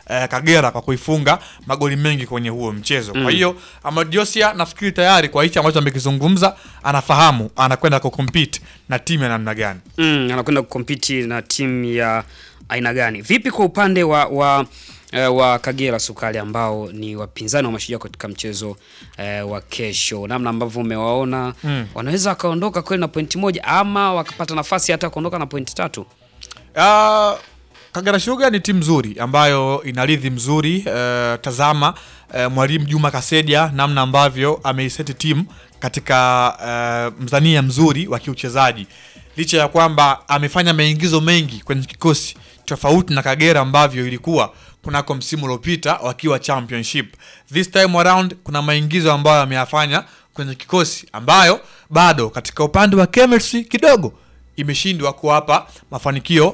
eh, Kagera kwa kuifunga magoli mengi kwenye huo mchezo. Kwa hiyo Ahmad Josia nafikiri tayari kwa hichi ambacho amekizungumza anafahamu anakwenda kucompete na timu ya namna gani. Mm, anakwenda kukompiti na timu ya aina gani? Vipi kwa upande wa wa, eh, wa Kagera Sukari ambao ni wapinzani wa Mashujaa katika mchezo eh, wa kesho, namna ambavyo umewaona Mm. wanaweza wakaondoka kweli na pointi moja ama wakapata nafasi hata kuondoka na pointi tatu? Uh, Kagera Sugar ni timu nzuri ambayo ina ridhi mzuri. Uh, tazama uh, mwalimu Juma Kaseja namna ambavyo ameiseti timu katika uh, mzania mzuri wa kiuchezaji, licha ya kwamba amefanya maingizo mengi kwenye kikosi tofauti na Kagera ambavyo ilikuwa kunako msimu uliopita wakiwa championship. This time around kuna maingizo ambayo ameyafanya kwenye kikosi ambayo bado katika upande wa chemistry kidogo imeshindwa kuwapa mafanikio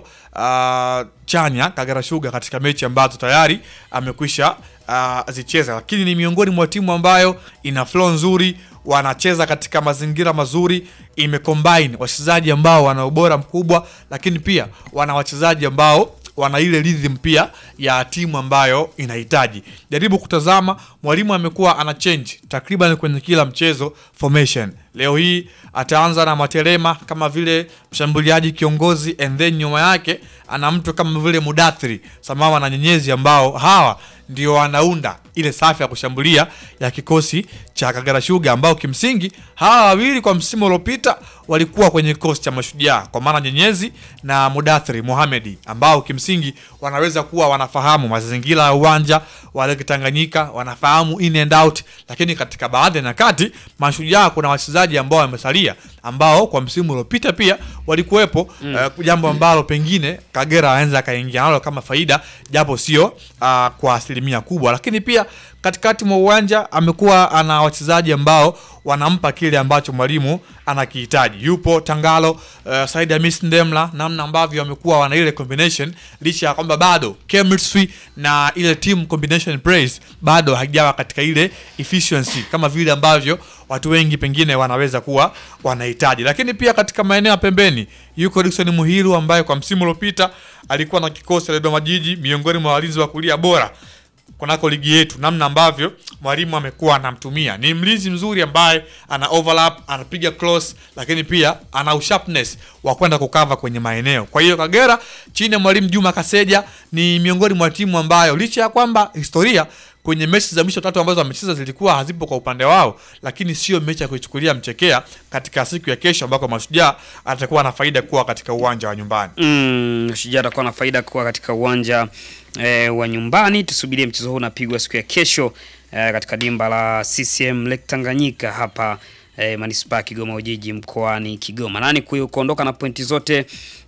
uh, chanya Kagera Sugar katika mechi ambazo tayari amekwisha uh, zicheza, lakini ni miongoni mwa timu ambayo ina flow nzuri, wanacheza katika mazingira mazuri, imecombine wachezaji ambao wana ubora mkubwa, lakini pia wana wachezaji ambao wana ile rhythm pia ya timu ambayo inahitaji. Jaribu kutazama, mwalimu amekuwa ana change takriban kwenye kila mchezo formation. Leo hii ataanza na Matelema kama vile mshambuliaji kiongozi, and then nyuma yake ana mtu kama vile Mudathiri samawa na Nyenyezi, ambao hawa ndio wanaunda ile safu ya kushambulia ya kikosi cha Kagera Sugar, ambao kimsingi hawa wawili kwa msimu uliopita walikuwa kwenye kikosi cha Mashujaa, kwa maana Nyenyezi na Mudathiri Mohamedi, ambao kimsingi wanaweza kuwa wanafahamu mazingira ya uwanja wa Lake Tanganyika, wanafahamu in and out, lakini katika baadhi ya nyakati Mashujaa kuna wachezaji ambao wamesalia ambao kwa msimu uliopita pia walikuwepo mm. uh, jambo ambalo pengine Kagera anaweza akaingia nalo kama faida, japo sio uh, kwa asilimia kubwa, lakini pia katikati mwa uwanja amekuwa ana wachezaji ambao wanampa kile ambacho mwalimu anakihitaji. Yupo Tangalo, uh, Said Hamis Ndemla, namna ambavyo wamekuwa wana ile combination, licha ya kwamba bado chemistry na ile team combination plays bado haijawa katika ile efficiency kama vile ambavyo watu wengi pengine wanaweza kuwa wanahitaji. Lakini pia katika maeneo ya pembeni yuko Dickson Muhiru ambaye kwa msimu uliopita alikuwa na kikosi cha Dodoma Jiji, miongoni mwa walinzi wa kulia bora kunako ligi yetu, namna ambavyo mwalimu amekuwa anamtumia. Ni mlinzi mzuri ambaye ana overlap, anapiga cross, lakini pia ana usharpness wa kwenda kukava kwenye maeneo. Kwa hiyo Kagera chini ya mwalimu Juma Kaseja ni miongoni mwa timu ambayo licha ya kwamba historia kwenye mechi za mwisho tatu ambazo wamecheza zilikuwa hazipo kwa upande wao, lakini sio mechi ya kuichukulia mchekea katika siku ya kesho ambako Mashujaa atakuwa na faida kuwa katika uwanja wa nyumbani. Mm, Shujaa atakuwa na faida kuwa katika uwanja eh, wa nyumbani. Tusubirie mchezo huu unapigwa siku ya kesho eh, katika dimba la CCM Lake Tanganyika hapa eh, manispaa ya Kigoma Ujiji mkoani Kigoma. Nani ku- kuondoka na pointi zote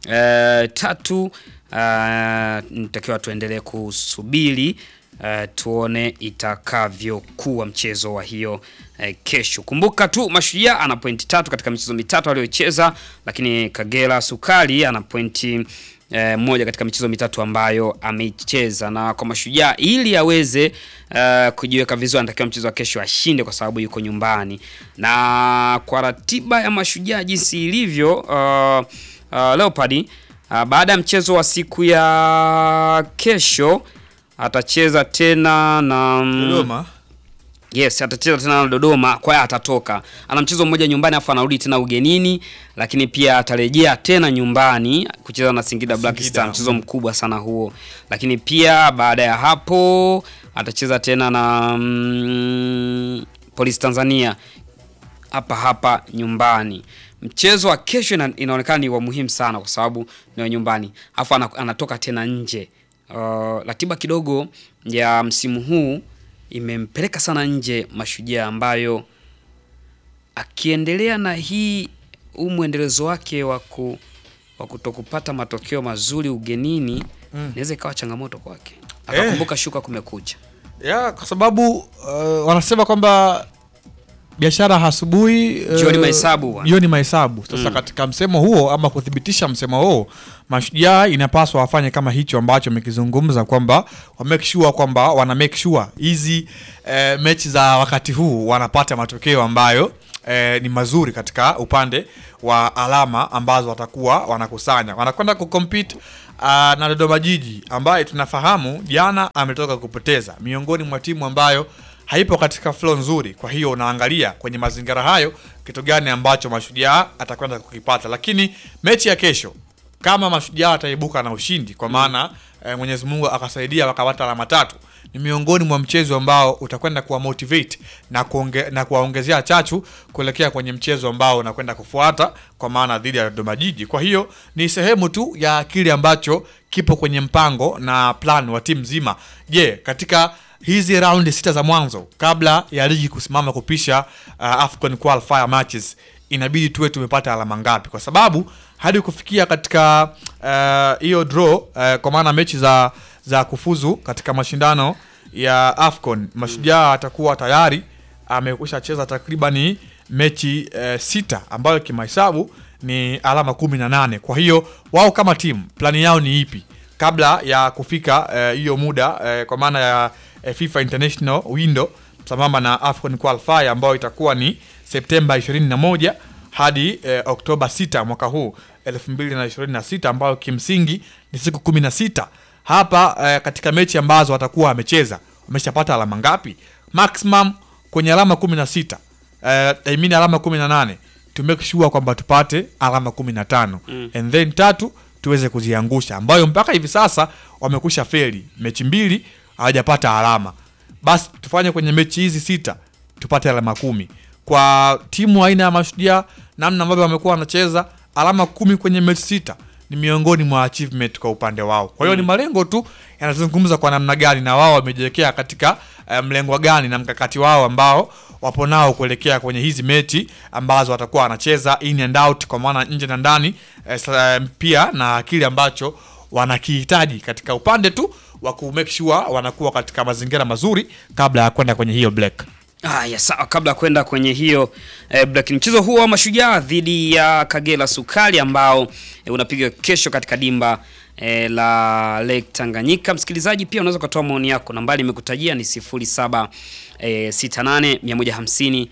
eh, tatu eh, nitakiwa tuendelee kusubiri eh, tuone itakavyokuwa mchezo wa hiyo eh, kesho. Kumbuka tu Mashujaa ana pointi tatu katika michezo mitatu aliyocheza, lakini Kagera Sukari ana pointi eh, moja katika michezo mitatu ambayo ameicheza, na kwa Mashujaa ili aweze eh, kujiweka vizuri anatakiwa mchezo wa kesho ashinde, kwa sababu yuko nyumbani, na kwa ratiba ya Mashujaa jinsi ilivyo uh, uh, Leopard uh, baada ya mchezo wa siku ya kesho atacheza tena na mm, Dodoma Yes, atacheza tena na Dodoma, kwa hiyo atatoka. Ana mchezo mmoja nyumbani afu anarudi tena ugenini, lakini pia atarejea tena nyumbani kucheza na Singida Black Singida, Star, mchezo mkubwa sana huo. Lakini pia baada ya hapo atacheza tena na mm, Police Tanzania hapa hapa nyumbani. Mchezo wa kesho ina, inaonekana ni wa muhimu sana kwa sababu ni wa nyumbani, afu ana- anatoka tena nje. Uh, ratiba kidogo ya msimu huu imempeleka sana nje Mashujaa, ambayo akiendelea na hii huu mwendelezo wake wa ku wa kutokupata matokeo mazuri ugenini inaweza ikawa changamoto kwake, akakumbuka shuka kumekucha. ya kwa sababu uh, wanasema kwamba biashara asubuhi uh, Jioni mahesabu bwana. jioni mahesabu. Sasa katika msemo huo ama kuthibitisha msemo huo, Mashujaa inapaswa wafanye kama hicho ambacho amekizungumza kwamba wa make sure kwamba wana make sure hizi eh, mechi za wakati huu wanapata matokeo ambayo eh, ni mazuri katika upande wa alama ambazo watakuwa wanakusanya. Wanakwenda kucompete ah, na Dodoma Jiji ambaye tunafahamu jana ametoka kupoteza, miongoni mwa timu ambayo haipo katika flow nzuri. Kwa hiyo unaangalia kwenye mazingira hayo kitu gani ambacho Mashujaa atakwenda kukipata, lakini mechi ya kesho kama Mashujaa ataibuka na ushindi kwa maana eh, Mwenyezi Mungu akasaidia wakapata alama tatu, ni miongoni mwa mchezo ambao utakwenda kuwa motivate na kuonge, na kuwaongezea chachu kuelekea kwenye mchezo ambao unakwenda kufuata kwa maana dhidi ya Dodoma Jiji. Kwa hiyo ni sehemu tu ya kile ambacho kipo kwenye mpango na plan wa timu nzima. Je, katika hizi raundi sita za mwanzo kabla ya ligi kusimama kupisha uh, Afcon qualifier matches inabidi tuwe tumepata alama ngapi, kwa sababu hadi kufikia katika hiyo uh, draw uh, kwa maana mechi za za kufuzu katika mashindano ya Afcon Mashujaa atakuwa tayari amekwisha cheza takribani mechi uh, sita ambayo kimahesabu ni alama kumi na nane. Kwa hiyo wao kama timu plani yao ni ipi kabla ya kufika hiyo uh, muda uh, kwa maana ya uh, FIFA International window sambamba na Afcon qualifier ambayo itakuwa ni Septemba 21 hadi eh, Oktoba 6 mwaka huu 2026 ambayo kimsingi ni siku 16. Hapa eh, katika mechi ambazo watakuwa wamecheza wameshapata alama ngapi? Maximum kwenye alama 16. Eh, I mean alama 18 to make sure kwamba tupate alama 15 Mm. and then tatu tuweze kuziangusha, ambayo mpaka hivi sasa wamekusha feli mechi mbili hawajapata alama. Basi tufanye kwenye mechi hizi sita tupate alama kumi kwa timu aina ya Mashujaa, namna ambavyo wamekuwa wanacheza, alama kumi kwenye mechi sita ni miongoni mwa achievement kwa upande wao. Kwa hiyo ni malengo tu yanazungumza kwa namna gani na wao wamejiwekea katika eh, mlengo gani na mkakati wao ambao wapo nao kuelekea kwenye hizi mechi ambazo watakuwa wanacheza in and out, kwa maana nje na ndani eh, sa- pia na kile ambacho wanakihitaji katika upande tu wa ku make sure wanakuwa katika mazingira mazuri kabla ya kwenda kwenye hiyo black. Haya, sawa. Kabla ya kwenda kwenye hiyo eh, black, mchezo huo wa Mashujaa dhidi ya Kagera Sukari ambao eh, unapiga kesho katika dimba eh, la Lake Tanganyika. Msikilizaji, pia unaweza ukatoa maoni yako, nambari imekutajia ni 07 eh, 68 150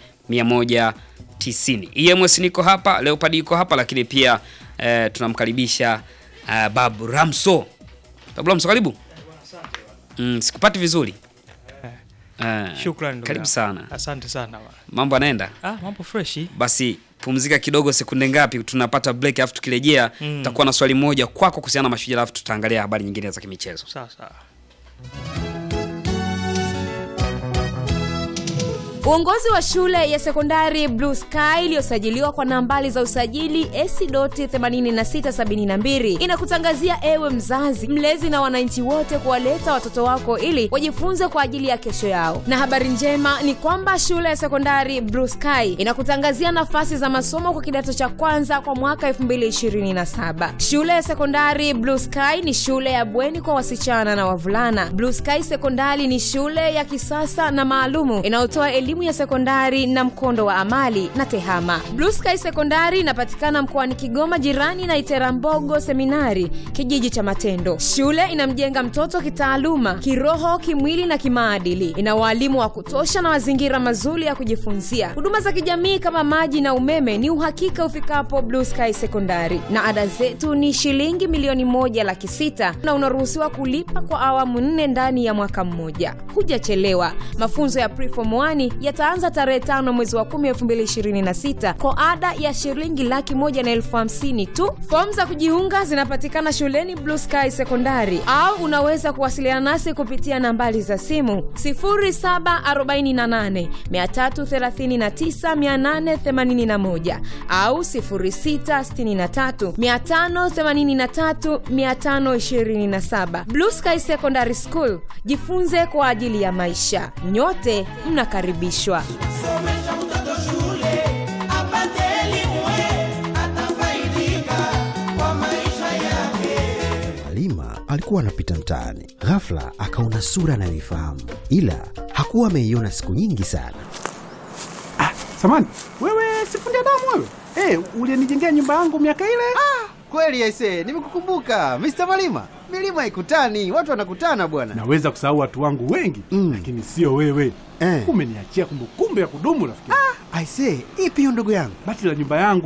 190. EMS niko hapa, Leopard iko hapa, lakini pia eh, tunamkaribisha eh, Babu Ramso. Babu Ramso, karibu. Mm, sikupati vizuri. Eh, Shukrani ndugu karibu yangu. sana. Asante sana bwana. Mambo anaenda Ah, mambo freshi. basi, pumzika kidogo, sekunde ngapi, tunapata break, alafu tukirejea Mm. tutakuwa na swali moja kwako kuhusiana na Mashujaa, alafu tutaangalia habari nyingine za kimichezo. Sawa sawa. Uongozi wa shule ya sekondari Blue Sky iliyosajiliwa kwa nambari za usajili AC.8672 inakutangazia ewe mzazi, mlezi na wananchi wote kuwaleta watoto wako ili wajifunze kwa ajili ya kesho yao. Na habari njema ni kwamba shule ya sekondari Blue Sky inakutangazia nafasi za masomo kwa kidato cha kwanza kwa mwaka 2027. Shule ya sekondari Blue Sky ni shule ya bweni kwa wasichana na wavulana. Blue Sky Sekondari ni shule ya kisasa na maalumu inayotoa elimu ya sekondari na mkondo wa amali na tehama. Blue Sky Sekondari inapatikana mkoani Kigoma, jirani na Iterambogo Seminari, kijiji cha Matendo. Shule inamjenga mtoto kitaaluma, kiroho, kimwili na kimaadili. Ina waalimu wa kutosha na mazingira mazuri ya kujifunzia. Huduma za kijamii kama maji na umeme ni uhakika ufikapo Blue Sky Sekondari, na ada zetu ni shilingi milioni moja laki sita na unaruhusiwa kulipa kwa awamu nne ndani ya mwaka mmoja. Hujachelewa. Mafunzo ya Preform 1 yataanza tarehe tano mwezi wa kumi elfu mbili ishirini na sita kwa ada ya shilingi laki moja na elfu hamsini tu. Fomu za kujiunga zinapatikana shuleni Blue Sky Sekondari, au unaweza kuwasiliana nasi kupitia nambari za simu 0748 339 881 au 0663 583 527. Blue Sky Secondary School, jifunze kwa ajili ya maisha. Nyote mnakaribishwa. Somesha mtoto shule apate elimu, atafaidika kwa maisha yake. Halima alikuwa anapita mtaani, ghafla akaona sura anayoifahamu, ila hakuwa ameiona siku nyingi sana. Samani, wewe sifundi damu wewe? Eh, ulinijengea nyumba yangu miaka ile? Kweli aise, nimekukumbuka Mr. Malima. Milima ikutani, watu wanakutana bwana. Naweza kusahau watu wangu wengi Mm. lakini sio wewe. Eh. Umeniachia kumbukumbu ya kudumu rafiki. Aise, ipi hiyo ndugu yangu? Bati la nyumba yangu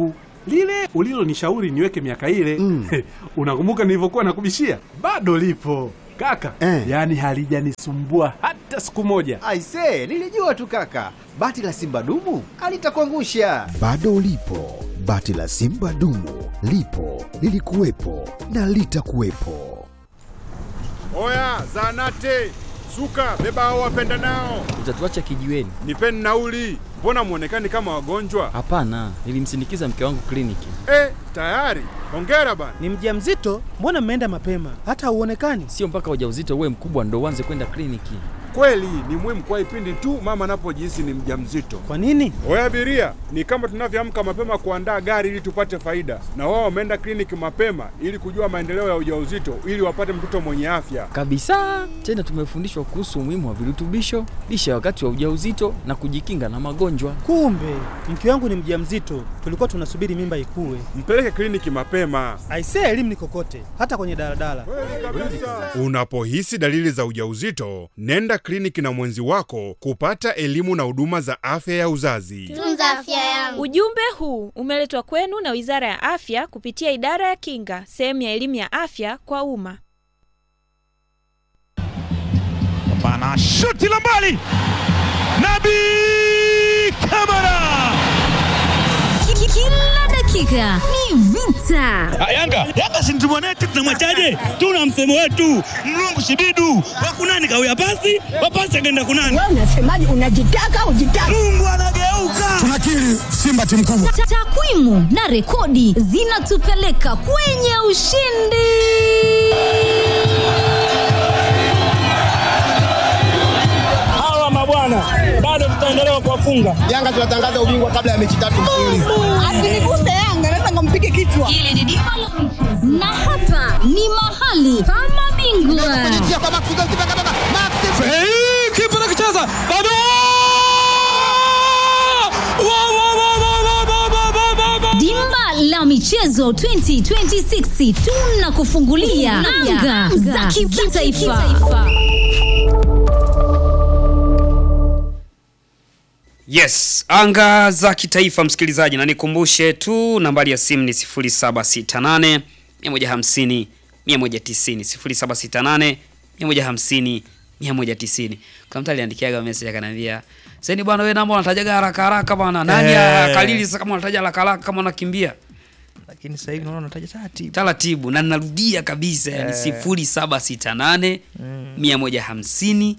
lile ulilonishauri niweke miaka ile Mm. unakumbuka nilivyokuwa nakubishia? Bado lipo kaka, Eh. yaani halijanisumbua hata siku moja. Aise, nilijua tu kaka, bati la simba dumu alitakuangusha. Bado lipo bati la Simba dumu, lipo lilikuwepo na litakuwepo. Oya, zanate suka, beba hao wapenda nao, Utatuacha kijiweni? nipeni nauli. Mbona mwonekani kama wagonjwa? Hapana, nilimsindikiza mke wangu kliniki. Eh, tayari. Hongera bana. Ni mjamzito? Mbona mmeenda mapema? Hata hauonekani. Sio mpaka ujauzito uwe mkubwa ndo uanze kwenda kliniki. Kweli ni muhimu kwa ipindi tu mama anapojihisi ni mjamzito. Kwa nini? Oya abiria, ni kama tunavyoamka mapema kuandaa gari ili tupate faida, na wao wameenda kliniki mapema ili kujua maendeleo ya ujauzito ili wapate mtoto mwenye afya. Kabisa. Tena tumefundishwa kuhusu umuhimu wa virutubisho, lishe ya wakati wa ujauzito na kujikinga na magonjwa. Kumbe mke wangu ni mjamzito, tulikuwa tunasubiri mimba ikue. Mpeleke kliniki mapema. Aisee, elimu ni kokote, hata kwenye daladala. Unapohisi dalili za ujauzito, nenda kliniki na mwenzi wako kupata elimu na huduma za afya ya uzazi. Tunza afya yangu. Ujumbe huu umeletwa kwenu na Wizara ya Afya kupitia Idara ya Kinga, sehemu ya elimu ya afya kwa umma. Bana shuti la mbali, Nabi Kamara. Kila dakika ni vita. Yanga Yanga si mtu mwanetu, tunamwachaje? Tuna msemo wetu mlungu shibidu wakunani kawia pasi wapasi akaenda kunani. Wewe unasemaje? Unajitaka ujitaka. Mungu anageuka. Tunakiri Simba timu kubwa. Ta- Takwimu na rekodi zinatupeleka kwenye ushindi. Hawa mabwana bado tutaendelea kuwafunga. Yanga tunatangaza ubingwa kabla ya mechi tatu mfululizo. Asiniguse Yanga, naweza ngampige kichwa. Hili ni dimba la na hapa ni mahali pa mabingwa. Kipa nakicheza bado Wa, wa, wa, wa, wa, wa, wa, wa, wa, wa. Dimba la michezo 2026 tunakufungulia anga za kitaifa. Yes, anga za kitaifa msikilizaji, na nikumbushe tu nambari ya simu ni 0768 150 190 0768 150 190. Kuna mtu aliandikiaga message akaniambia, "Sasa bwana wewe namba unatajaga haraka haraka bwana. Nani Eh. akalili sasa kama unataja haraka haraka kama unakimbia?" Lakini sasa hivi naona unataja taratibu. Taratibu na ninarudia kabisa yani Eh. 0768 Mm. 150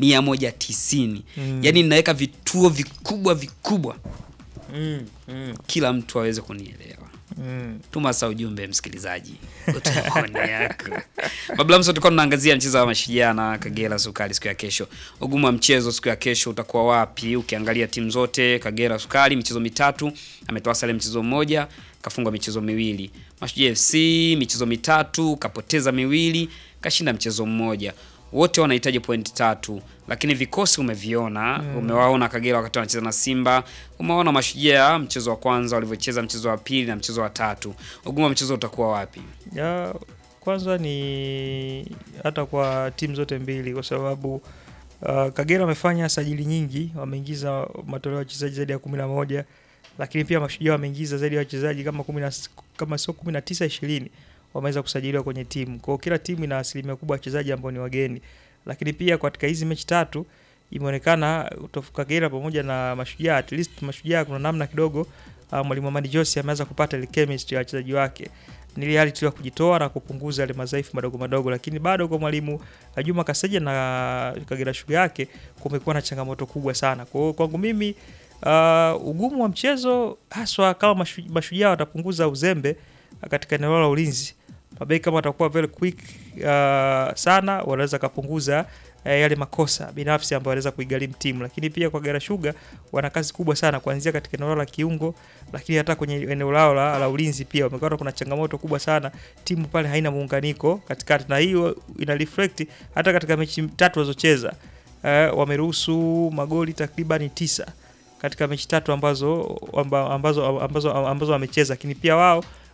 190. Mm. Yaani ninaweka vituo vikubwa vikubwa Mm, mm, kila mtu aweze kunielewa. mm. Tuma sa ujumbe msikilizaji, utoe maoni yako. Babla Mso, tulikuwa tunaangazia mchezo wa Mashujaa na Kagera Sukari siku ya kesho. Ugumu wa mchezo siku ya kesho utakuwa wapi? Ukiangalia timu zote, Kagera Sukari michezo mitatu, ametoa sare mchezo mmoja, kafungwa michezo miwili. Mashujaa FC michezo mitatu, kapoteza miwili, kashinda mchezo mmoja. Wote wanahitaji pointi tatu, lakini vikosi umeviona Mm. umewaona Kagera wakati wanacheza na Simba, umewaona Mashujaa mchezo wa kwanza walivyocheza, mchezo wa pili na mchezo wa tatu. Ugumu wa mchezo utakuwa wapi? Ya, kwanza ni hata kwa timu zote mbili kwa sababu uh, Kagera wamefanya sajili nyingi, wameingiza matoleo ya wachezaji zaidi ya kumi na moja lakini pia Mashujaa wameingiza zaidi ya wachezaji kama kumi na kama sio kumi na tisa ishirini wameweza kusajiliwa kwenye timu. Kwa hiyo kila timu ina asilimia kubwa ya wachezaji ambao ni wageni, lakini pia katika hizi mechi tatu imeonekana utofu Kagera pamoja na Mashujaa, at least Mashujaa kuna namna kidogo uh, mwalimu Amadi Jose ameweza kupata ile chemistry ya wachezaji wake ni ile hali tu ya kujitoa na kupunguza yale madhaifu madogo madogo, lakini bado kwa mwalimu uh, Juma Kaseja na Kagera Sugar yake kumekuwa na changamoto kubwa sana. Kwa hiyo kwangu mimi uh, ugumu wa mchezo haswa kama mashu- mashujaa watapunguza uzembe uh, katika eneo la ulinzi, mabeki kama watakuwa very quick uh, sana, wanaweza kapunguza eh, yale makosa binafsi ambayo wanaweza kuigharimu timu, lakini pia kwa Kagera Sugar wana kazi kubwa sana kuanzia katika eneo lao la kiungo, lakini hata kwenye eneo lao la, la ulinzi pia wamekuwa kuna changamoto kubwa sana. Timu pale haina muunganiko katikati, na hiyo ina reflect hata katika mechi tatu walizocheza eh, wameruhusu magoli takriban tisa katika mechi tatu ambazo amba- ambazo ambazo ambazo wamecheza, lakini pia wao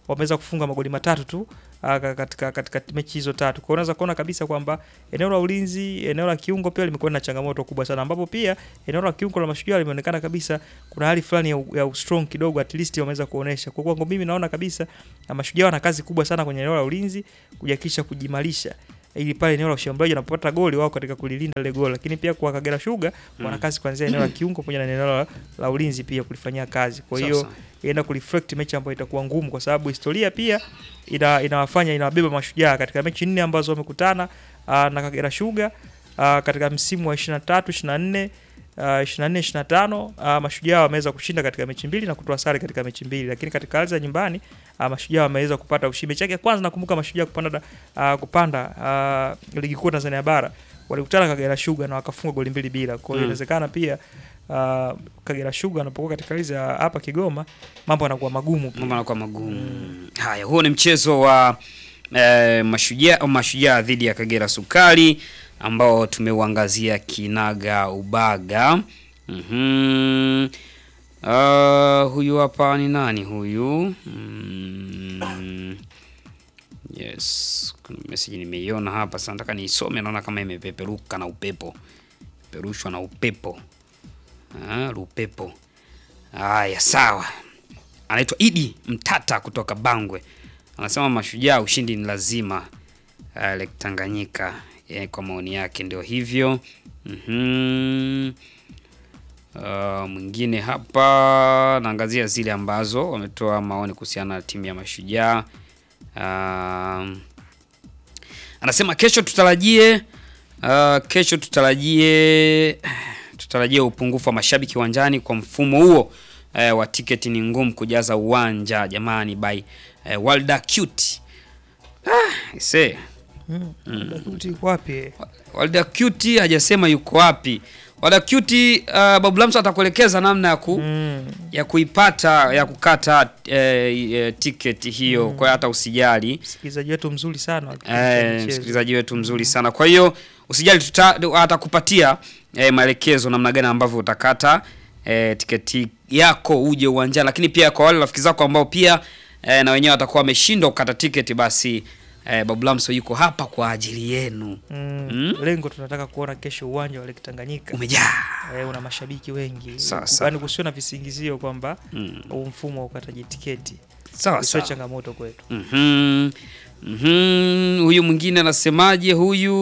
wameweza kufunga magoli matatu tu uh, katika, katika mechi hizo tatu. Kwa hiyo unaweza kuona kabisa kwamba eneo la ulinzi, eneo la kiungo pia limekuwa na changamoto kubwa sana, ambapo pia eneo la kiungo la Mashujaa limeonekana kabisa kuna hali fulani ya, u- ya strong kidogo, at least wameweza kuonesha. Kwa kwangu mimi naona kabisa na Mashujaa wana kazi kubwa sana kwenye eneo la ulinzi kujakisha kujimarisha ili pale eneo la ushambuliaji wanapopata goli wao katika kulilinda ile goli, lakini pia kwa Kagera Sugar wana Mm. kazi kuanzia eneo la kiungo pamoja na eneo la, la ulinzi pia kulifanyia kazi. Kwa hiyo Sasa. inaenda kureflect mechi ambayo itakuwa ngumu, kwa sababu historia pia ina, inawafanya inawabeba Mashujaa katika mechi nne ambazo wamekutana uh, na Kagera Sugar uh, katika msimu wa 23 24 Uh, 24 25 uh, Mashujaa wameweza kushinda katika mechi mbili na kutoa sare katika mechi mbili, lakini katika hali za nyumbani uh, Mashujaa wameweza kupata ushindi. Mechi yake ya kwanza nakumbuka Mashujaa kupanda da- uh, kupanda uh, ligi kuu Tanzania bara walikutana Kagera Sugar na wakafunga goli mbili bila. Kwa hiyo Mm. inawezekana pia uh, Kagera Sugar anapokuwa katika hali za hapa Kigoma mambo yanakuwa magumu pia. Mambo yanakuwa magumu. Haya, huo ni mchezo wa eh, mashujaa mashujaa dhidi ya Kagera Sukari ambao tumeuangazia kinaga ubaga. Mhm. Uh, huyu hapa ni nani huyu? Mm, yes, kuna message nimeiona hapa sasa, nataka niisome. Naona kama imepeperuka na upepo, peperushwa na upepo. Ah, upepo. Haya, sawa. Anaitwa Idi Mtata kutoka Bangwe, anasema Mashujaa ushindi ni lazima. Uh, Lake Tanganyika eh, kwa maoni yake ndio hivyo. Mhm. Uh, mwingine hapa naangazia zile ambazo wametoa maoni kuhusiana na timu ya Mashujaa. Um, anasema kesho tutarajie uh, kesho tutarajie tutarajie upungufu wa mashabiki uwanjani kwa mfumo huo eh, wa tiketi ni ngumu kujaza uwanja jamani by eh, Walda Cute. Ah, ise. Mm. Mm. Dakuti yuko wapi? Walda Cute hajasema yuko wapi. Walda Cute uh, Babu Lamso atakuelekeza namna ya ku ya kuipata ya kukata eh, eh, tiketi hiyo Mm. kwa hiyo hata usijali. Msikilizaji wetu mzuri sana wa kipindi cha Eh, michezo. msikilizaji wetu mzuri sana. Kwa hiyo usijali, tuta- atakupatia eh, maelekezo namna gani ambavyo utakata eh, tiketi yako uje uwanjani, lakini pia kwa wale rafiki zako ambao pia eh, na wenyewe watakuwa wameshindwa kukata tiketi, basi eh, Babu Lamso yuko hapa kwa ajili yenu. Mm. Lengo tunataka kuona kesho uwanja wa Lake Tanganyika umejaa, eh, una mashabiki wengi, Sawa, sawa. yaani kusiwe na visingizio kwamba Mm. huu mfumo wa ukataji tiketi Sawa, isiwe sawa. changamoto kwetu. Mhm. Mhm. Huyu mwingine anasemaje huyu?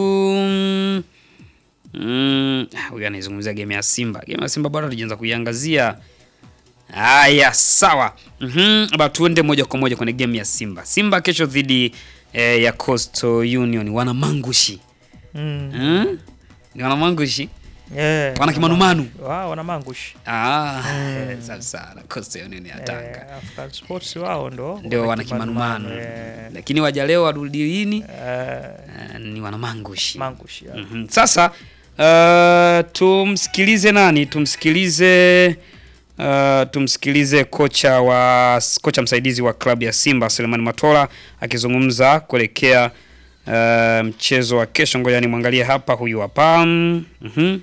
Mm, ah, huyu anaizungumzia game ya Simba. Game ya Simba bado hatujaanza kuiangazia. Haya, sawa. Mhm. Aba tuende moja kwa moja kwenye game ya Simba. Simba kesho dhidi eh, ya Coastal Union wana mangushi. Mm. Hmm? Ni wana mangushi? Yeah, Wana kimanumanu. Wao wana mangushi. Ah, Mm. sawa sana. Coastal Union ya Tanga. Eh, African Sports wao ndo ndio wana kimanumanu lakini waja leo warudi lini Eh, ni wana mangushi mangushi ya. Mhm. sasa uh, tumsikilize nani tumsikilize uh, tumsikilize kocha wa kocha msaidizi wa klabu ya Simba Selemani Matola akizungumza kuelekea uh, mchezo wa kesho ngoja nimwangalie hapa huyu hapa mhm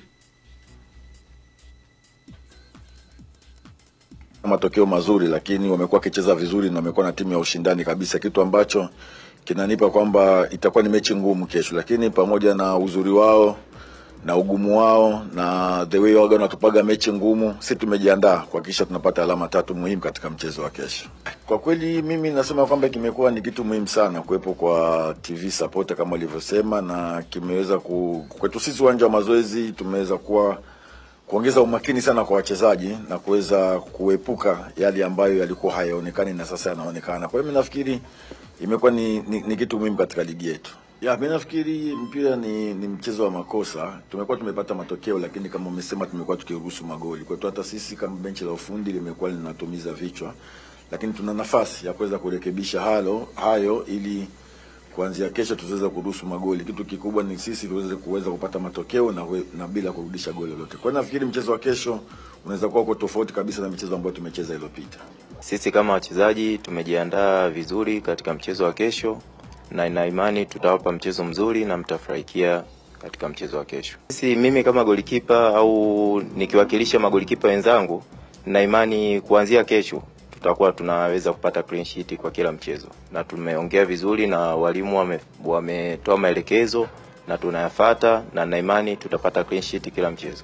matokeo mazuri, lakini wamekuwa wakicheza vizuri na wamekuwa na timu ya ushindani kabisa, kitu ambacho kinanipa kwamba itakuwa ni mechi ngumu kesho, lakini pamoja na uzuri wao na ugumu wao na the way waga wanatupaga mechi ngumu, si tumejiandaa kuhakikisha tunapata alama tatu muhimu katika mchezo wa kesho. Kwa kweli mimi nasema kwamba kimekuwa ni kitu muhimu sana kuwepo kwa TV support kama walivyosema, na kimeweza ku, kwetu sisi uwanja wa mazoezi tumeweza kuwa kuongeza umakini sana kwa wachezaji na kuweza kuepuka yale ambayo yalikuwa hayaonekani na sasa yanaonekana. Kwa hiyo mimi nafikiri imekuwa ni, ni, ni kitu muhimu katika ligi yetu. Ya, mimi nafikiri mpira ni, ni mchezo wa makosa. Tumekuwa tumepata matokeo, lakini kama umesema, tumekuwa tukiruhusu magoli. Kwa hiyo hata sisi kama benchi la ufundi limekuwa linatumiza vichwa, lakini tuna nafasi ya kuweza kurekebisha halo hayo ili kuanzia kesho tuweze kuruhusu magoli. Kitu kikubwa ni sisi tuweze kuweza kupata matokeo na, we, na bila kurudisha goli lolote. Kwa hiyo nafikiri mchezo wa kesho unaweza kuwa uko tofauti kabisa na michezo ambayo tumecheza iliyopita. Sisi kama wachezaji tumejiandaa vizuri katika mchezo wa kesho na ina imani tutawapa mchezo mzuri na mtafurahikia katika mchezo wa kesho. Sisi mimi kama golikipa au nikiwakilisha magolikipa wenzangu, na imani kuanzia kesho tutakuwa tunaweza kupata clean sheet kwa kila mchezo, na tumeongea vizuri na walimu wame- wametoa maelekezo na tunayafata, na na imani tutapata clean sheet kila mchezo.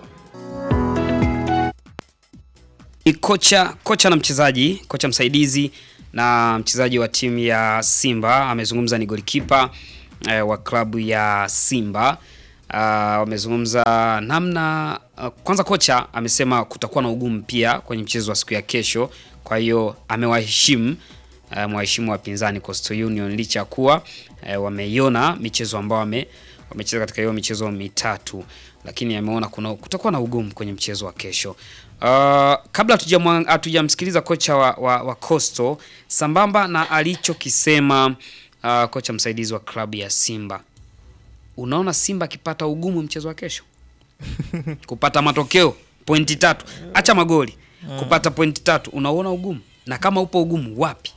Ni kocha kocha na mchezaji kocha msaidizi na mchezaji wa timu ya Simba amezungumza, ni golikipa eh, wa klabu ya Simba uh, wamezungumza namna uh, kwanza kocha amesema kutakuwa na ugumu pia kwenye mchezo wa siku ya kesho, kwa hiyo amewaheshimu uh, mwaheshimu wapinzani Coastal Union licha ya kuwa uh, wameiona michezo ambao wame wamecheza katika hiyo michezo mitatu, lakini ameona kuna kutakuwa na ugumu kwenye mchezo wa kesho. Uh, kabla hatujamwa- hatujamsikiliza kocha wa, wa, wa Coastal sambamba na alichokisema uh, kocha msaidizi wa klabu ya Simba, unaona Simba akipata ugumu mchezo wa kesho kupata matokeo pointi tatu, acha magoli, kupata pointi tatu, unauona ugumu? Na kama upo ugumu wapi?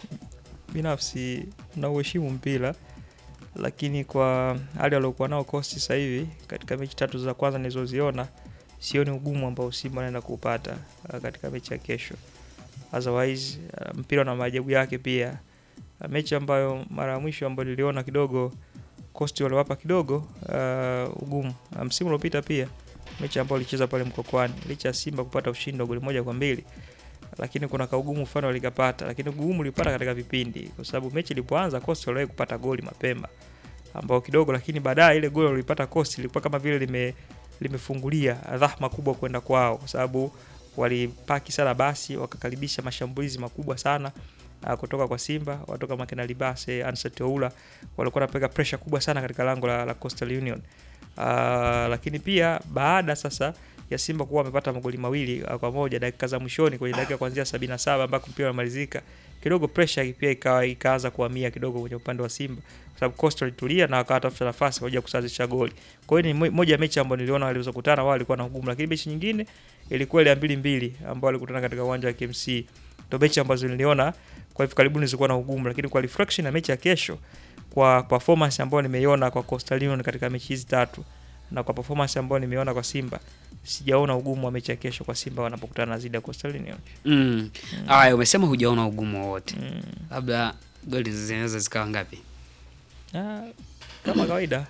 binafsi na uheshimu mpira lakini kwa hali aliokuwa nao Coast sasa hivi katika mechi tatu za kwanza nilizoziona sioni ugumu ambao Simba anaenda kuupata uh, katika mechi ya kesho. Otherwise uh, mpira na maajabu yake pia. Uh, mechi ambayo mara ya mwisho ambayo niliona kidogo Coast waliwapa kidogo uh, ugumu uh, msimu uliopita pia mechi ambayo walicheza pale Mkokwani licha ya Simba kupata ushindi wa goli moja kwa mbili lakini kuna kaugumu mfano walikapata, lakini ugumu ulipata katika vipindi, kwa sababu mechi ilipoanza Coast waliwahi kupata goli mapema ambao kidogo, lakini baadaye ile goli walipata Coast ilikuwa kama vile lime limefungulia dhahma kubwa kwenda kwao, kwa sababu walipaki sana basi, wakakaribisha mashambulizi makubwa sana uh, kutoka kwa Simba, watoka Makena Libase, Ansat Oula walikuwa wanapeka pressure kubwa sana katika lango la, la Coastal Union. Uh, lakini pia baada sasa ya Simba kuwa wamepata magoli mawili uh, kwa moja dakika za mwishoni kwenye dakika kuanzia 77 ambako mpira unamalizika, kidogo pressure pia ikawa ikaanza kuhamia kidogo kwenye upande wa Simba kwa sababu Coastal ilitulia na wakawa tafuta nafasi kwa ajili ya kusawazisha goli. Kwa hiyo ni mo- moja ya mechi ambayo niliona waliweza kukutana wao walikuwa na ugumu, lakini mechi nyingine ilikuwa ile ya mbili mbili ambao walikutana katika uwanja wa KMC. Ndio mechi ambazo niliona kwa hivi karibuni zilikuwa na ugumu, lakini kwa reflection ya mechi ya kesho, kwa performance ambayo nimeiona kwa Coastal Union katika mechi hizi tatu na kwa performance ambayo nimeona kwa Simba, sijaona ugumu wa mechi ya kesho kwa Simba wanapokutana na zidi ya Coastal Union. Mm. Aya, umesema hujaona ugumu wowote, labda goli zinaweza zikawa ngapi? Ah, kama kawaida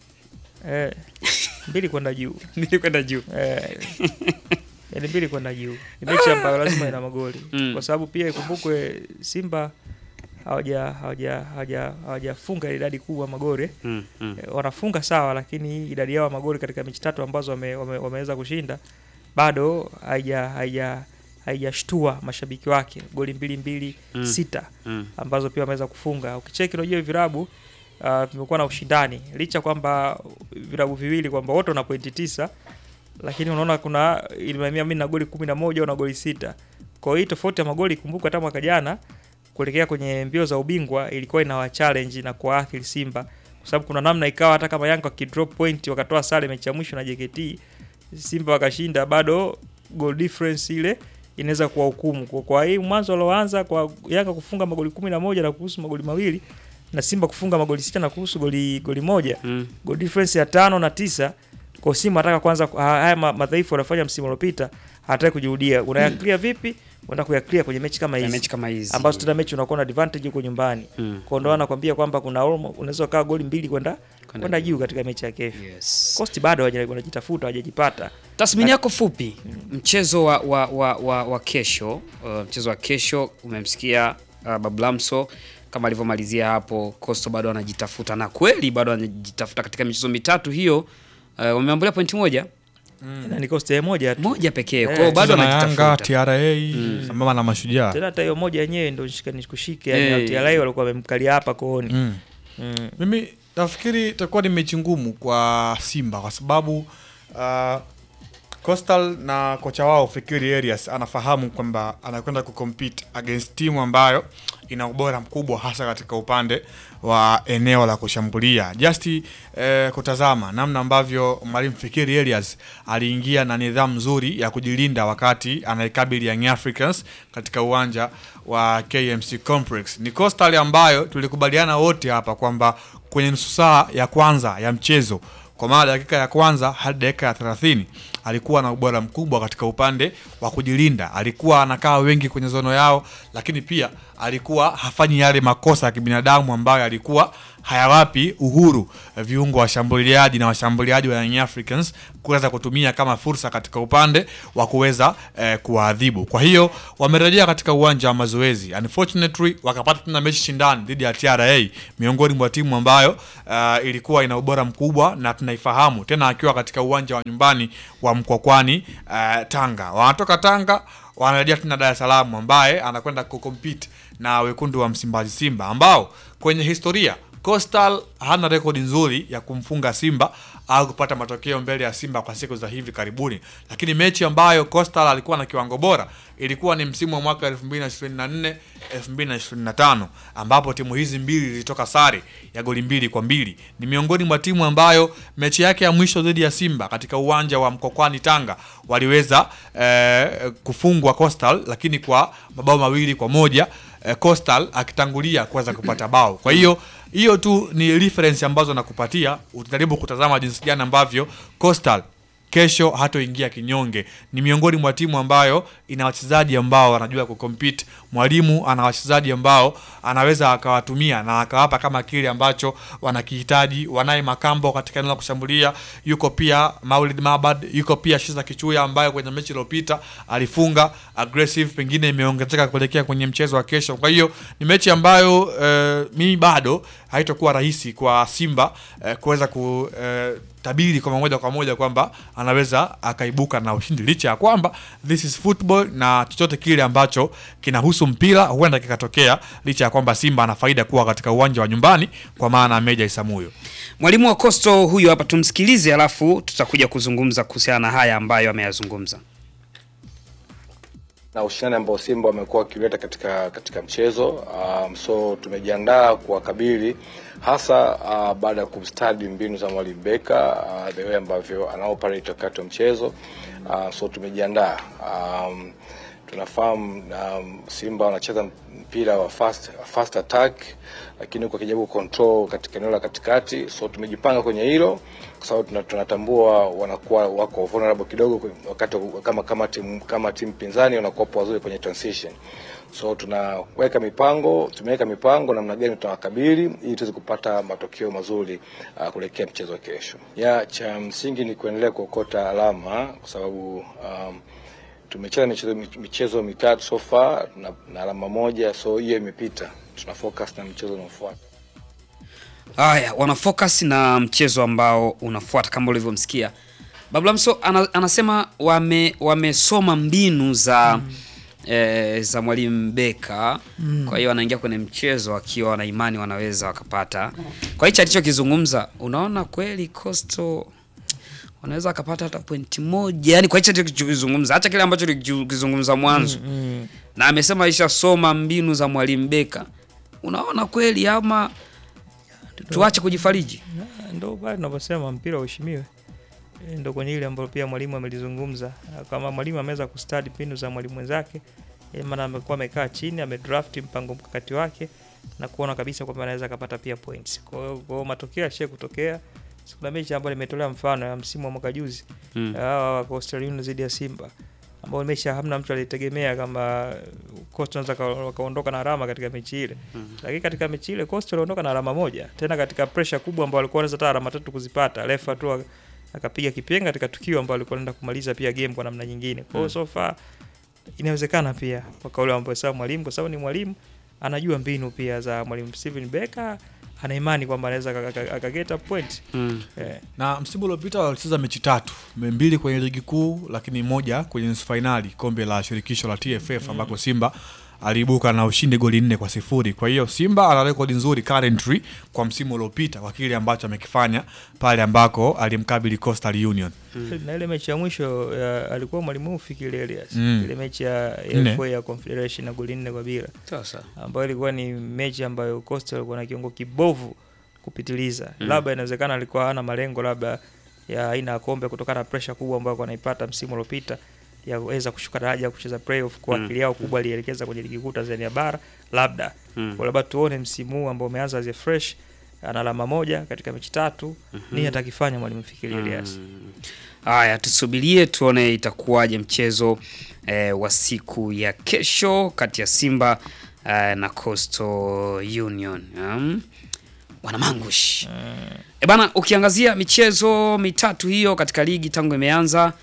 eh, mbili kwenda juu mbili kwenda juu eh, yani mbili kwenda juu ni mechi ambayo lazima ina magoli Mm. kwa sababu pia ikumbukwe Simba hawaja hawaja hawaja hawajafunga idadi kubwa magoli Mm, mm. Eh, wanafunga sawa, lakini idadi yao ya magoli katika mechi tatu ambazo wame, wame, wameweza kushinda bado haija haija haijashtua mashabiki wake, goli mbili mbili Mm. sita Mm. ambazo pia wameweza kufunga. Ukicheki unajua hivi virabu uh, vimekuwa na ushindani licha kwamba virabu viwili kwamba wote wana pointi tisa, lakini unaona kuna ilimamia mimi na goli kumi na moja na goli sita. Kwa hiyo tofauti ya magoli, kumbuka hata mwaka jana kuelekea kwenye mbio za ubingwa ilikuwa inawa challenge na kuwaathiri Simba kwa sababu kuna namna ikawa hata kama Yanga wakidrop point wakatoa sare mechi ya mwisho na JKT Simba wakashinda, bado goal difference ile inaweza kuwa hukumu. Kwa, kwa hii mwanzo alioanza kwa Yanga kufunga magoli kumi na moja na kuhusu magoli mawili na Simba kufunga magoli sita na kuhusu goli goli moja Mm. goal difference ya tano na tisa kwa Simba anataka kwanza haya ma- madhaifu waliofanya msimu uliopita hataki kujirudia. Unayaclear vipi? Unaenda kuyaclear kwenye mechi kama Kwenye hizi. mechi kama hizi. Ambazo tuna mechi unakuwa na advantage huko nyumbani. Mm. Kwa ndo anakuambia kwamba kuna almo- unaweza kaa goli mbili kwenda kwenda juu katika mechi ya kesho. Yes. Coast bado hawaja- wanajitafuta hawajajipata. Tathmini yako fupi, mchezo wa, wa, wa, wa, wa kesho uh, mchezo wa kesho umemsikia uh, Bablamso kama alivyomalizia hapo. Coastal bado anajitafuta na kweli bado anajitafuta katika michezo mitatu hiyo. Uh, wameambulia pointi moja Na ni Coast moja tu. moja pekee, Eh, kwa hiyo bado Cheza na Yanga, anajitafuta. TRA sambamba na Mashujaa. Tena hata hiyo moja yenyewe ndio shika nikushike yani Eh. hey. TRA walikuwa wamemkalia hapa kooni. Mm. Mm. Mimi nafikiri itakuwa ni mechi ngumu kwa Simba kwa sababu uh, Coastal na kocha wao Fikiri Arias anafahamu kwamba anakwenda kucompete against timu ambayo ina ubora mkubwa hasa katika upande wa eneo la kushambulia. Just eh, kutazama namna ambavyo mwalimu Fikiri Arias aliingia na nidhamu nzuri ya kujilinda wakati anaikabili Young Africans katika uwanja wa KMC Complex. Ni Coastal ambayo tulikubaliana wote hapa kwamba kwenye nusu saa ya kwanza ya mchezo kwa maana dakika ya kwanza hadi dakika ya 30 alikuwa na ubora mkubwa katika upande wa kujilinda, alikuwa anakaa wengi kwenye zono yao, lakini pia alikuwa hafanyi yale makosa ya kibinadamu ambayo alikuwa hayawapi uhuru eh, viungo washambuliaji na washambuliaji wa Young Africans kuweza kutumia kama fursa katika upande wa kuweza eh, kuwaadhibu. Kwa hiyo wamerejea katika uwanja wa mazoezi, unfortunately wakapata tena mechi shindani dhidi ya TRA, miongoni mwa timu ambayo uh, ilikuwa ina ubora mkubwa na tunaifahamu tena, akiwa katika uwanja wa nyumbani wa Mkwakwani uh, Tanga. Wanatoka Tanga wanarejea tena Dar es Salaam, ambaye anakwenda kucompete na wekundu wa Msimbazi Simba ambao kwenye historia Coastal hana rekodi nzuri ya kumfunga Simba au kupata matokeo mbele ya Simba kwa siku za hivi karibuni, lakini mechi ambayo Coastal alikuwa na kiwango bora ilikuwa ni msimu wa mwaka 2024 2025, ambapo timu hizi mbili zilitoka sare ya goli mbili kwa mbili. Ni miongoni mwa timu ambayo mechi yake ya mwisho dhidi ya Simba katika uwanja wa Mkokwani Tanga waliweza eh, kufungwa Coastal, lakini kwa mabao mawili kwa moja eh, Coastal akitangulia kuweza kupata bao. Kwa hiyo hiyo tu ni reference ambazo nakupatia, utajaribu kutazama jinsi gani ambavyo Coastal kesho hatoingia kinyonge. Ni miongoni mwa timu ambayo ina wachezaji ambao wanajua kucompete. Mwalimu ana wachezaji ambao anaweza akawatumia na akawapa kama kile ambacho wanakihitaji. Wanaye Makambo katika eneo la kushambulia, yuko pia Maulid Mabad, yuko pia Shiza Kichuya ambayo kwenye mechi iliyopita alifunga aggressive, pengine imeongezeka kuelekea kwenye mchezo wa kesho. Kwa hiyo ni mechi ambayo eh, mimi bado haitakuwa rahisi kwa Simba eh, kuweza ku eh, tabiri kwa moja kwa moja kwamba anaweza akaibuka na ushindi licha ya kwamba this is football na chochote kile ambacho kinahusu mpira huenda kikatokea, licha ya kwamba Simba ana faida kuwa katika uwanja wa nyumbani kwa maana ya Meja Isamuyo. Mwalimu wa Coastal huyu hapa, tumsikilize, alafu tutakuja kuzungumza kuhusiana na haya ambayo ameyazungumza. na ushindani ambao Simba wamekuwa wakileta katika katika mchezo um, so tumejiandaa kuwakabili hasa uh, baada ya kumstadi mbinu za mwalimu Beka uh, the way ambavyo ana operate wakati wa mchezo uh, so tumejiandaa um, tunafahamu um, Simba wanacheza mpira wa fast, fast attack lakini huku akijaribu control katika eneo la katikati, so tumejipanga kwenye hilo kwa sababu tuna- tunatambua wanakuwa wako vulnerable kidogo kwe- wakati wa- kama kama timu kama timu pinzani wanakuwa wazuri kwenye transition, so tunaweka mipango, tumeweka mipango namna gani tunawakabili ili tuweze kupata matokeo mazuri uh, kuelekea mchezo wa kesho. Ya cha msingi ni kuendelea kuokota alama kwa sababu um, tumecheza michezo, michezo mitatu so far na, na alama moja, so hiyo imepita. Tuna focus na mchezo unaofuata. Haya, wana focus na mchezo ambao unafuata kama ulivyomsikia Bablamso ana, anasema wame wamesoma mbinu za eh, za mwalimu Beka Mm. kwa hiyo wanaingia kwenye mchezo wakiwa wana imani wanaweza wakapata. Kwa hicho alichokizungumza, unaona kweli Coastal wanaweza wakapata hata pointi moja, yani kwa hicho alichokizungumza, hata kile ambacho tulikizungumza mwanzo Mm, mm. na amesema ishasoma mbinu za mwalimu Beka. Unaona kweli ama tuache kujifariji? Na, ndo pale tunaposema mpira uheshimiwe. E, ndo kwenye ile ambayo pia mwalimu amelizungumza kama mwalimu ameweza kustadi mbinu za mwalimu mwenzake, e, maana amekuwa amekaa chini amedraft mpango mkakati wake na kuona kabisa kwamba anaweza akapata pia points. Kwa hiyo kwa hiyo matokeo yashie kutokea. Si Kuna mechi ambayo nimetolea mfano ya msimu wa mwaka juzi Mm. hawa wa Coastal Union dhidi ya Simba ambao mechi hamna mtu alitegemea kama Coastal wanaweza ka- wakaondoka na alama katika mechi ile Mm. lakini katika mechi ile Coastal waliondoka na alama moja, tena katika pressure kubwa ambao walikuwa wanaweza hata alama tatu kuzipata. Refa tu aka- akapiga kipenga katika tukio ambao alikuwa anaenda kumaliza pia game kwa namna nyingine. Kwa hiyo Mm. so far inawezekana pia kwa kauli ambayo sasa mwalimu, kwa sababu ni mwalimu anajua mbinu pia za mwalimu Steven Becker, ana imani kwamba anaweza aka- aka- akageta point Mm. eh. na msimu uliopita walicheza mechi tatu mbili kwenye ligi kuu lakini moja kwenye nusu fainali kombe la shirikisho la TFF ambako Simba aliibuka na ushindi goli nne kwa sifuri. Kwa hiyo Simba ana rekodi nzuri currently kwa msimu uliopita kwa kile ambacho amekifanya pale ambako alimkabili Coastal Union. na ile mechi ya mwisho ya, alikuwa mwalimu Fikiri Elias Mm. ile mechi ya Nne. FA ya Confederation na goli nne kwa bila Sasa. ambayo ilikuwa ni mechi ambayo Coastal alikuwa na kiungo kibovu kupitiliza Mm. labda inawezekana alikuwa hana malengo labda ya aina ya kombe kutokana na pressure kubwa ambayo alikuwa anaipata msimu uliopita ya kuweza kushuka daraja kucheza playoff kwa Mm. akili yao kubwa alielekeza kwenye ligi kuu Tanzania bara labda Mm. kwa labda tuone msimu huu ambao umeanza as a fresh ana alama moja katika mechi tatu Mhm. nini atakifanya mwalimu Fikiri Elias Mm. Haya, tusubirie tuone itakuwaje mchezo eh, wa siku ya kesho kati ya Simba eh, na Coastal Union. Um, wana mangush e bana, ukiangazia michezo mitatu hiyo katika ligi tangu imeanza,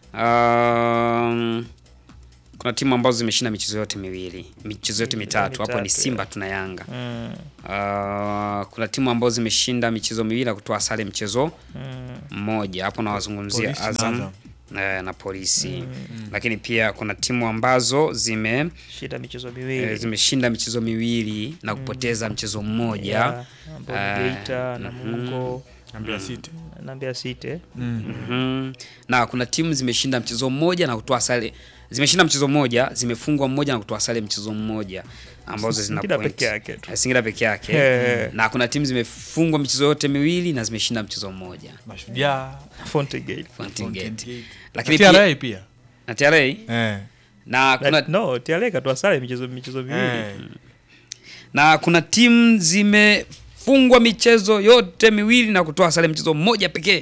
um, kuna timu ambazo zimeshinda michezo yote miwili, michezo yote mitatu. Hapo ni mitatu, Simba yeah. tuna Yanga. Mm. Uh, kuna timu ambazo zimeshinda michezo miwili na kutoa sare mchezo Mm. mmoja. Hapo nawazungumzia Polisi na Azam Azam. eh, na polisi Mm. lakini pia kuna timu ambazo zime Shinda michezo miwili. eh, zimeshinda michezo miwili na kupoteza mchezo mmoja Yeah, ambao ni Eh, Geita, Namungo, na Mbeya City. na Mbeya City. Mhm. na kuna timu zimeshinda mchezo mmoja na kutoa sare zimeshinda mchezo mmoja zimefungwa mmoja na kutoa sare mchezo mmoja ambazo zina Singida point. peke yake tu. Eh, Singida peke yake Eh. na kuna timu zimefungwa michezo yote miwili na zimeshinda mchezo mmoja Mashujaa, Fountain Gate. Fountain Gate. Gate. lakini Na TRA pia- pia. na TRA Eh. na kuna no, TRA katoa sare michezo michezo miwili. Eh. na kuna timu zimefungwa michezo yote miwili na kutoa sare mchezo mmoja pekee